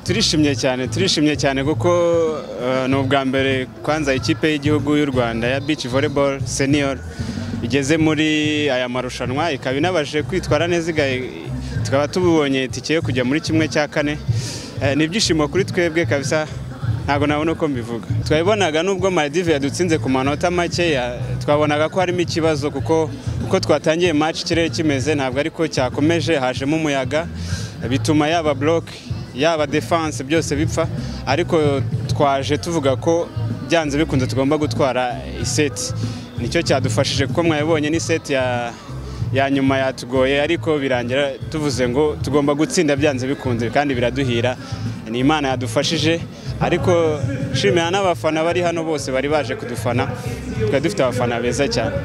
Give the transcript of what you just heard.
turishimye cyane turishimye cyane kuko eh, ni ubwa mbere kwanza ikipe y'igihugu y'u rwanda ya beach volleyball senior igeze muri aya marushanwa ikaba inabashije kwitwara neza iga- tukaba tubonye itike yo kujya muri kimwe cya kane Eh, ni ibyishimo kuri twebwe kabisa ntabwo nabona uko mbivuga twabibonaga nubwo maldive yadutsinze ku manota makeya twabonaga ko harimo ikibazo kuko uko twatangiye match ikirere kimeze ntabwo ariko cyakomeje hajemo umuyaga bituma yaba block yaba defanse byose bipfa ariko twaje tuvuga ko byanze bikunze tugomba gutwara iseti nicyo cyadufashije kuko mwabibonye n'iseti ya ya nyuma yatugoye ariko birangira tuvuze ngo tugomba gutsinda byanze bikunze kandi biraduhira ni imana yadufashije ariko nshimira n'abafana bari hano bose bari baje kudufana twari dufite abafana beza cyane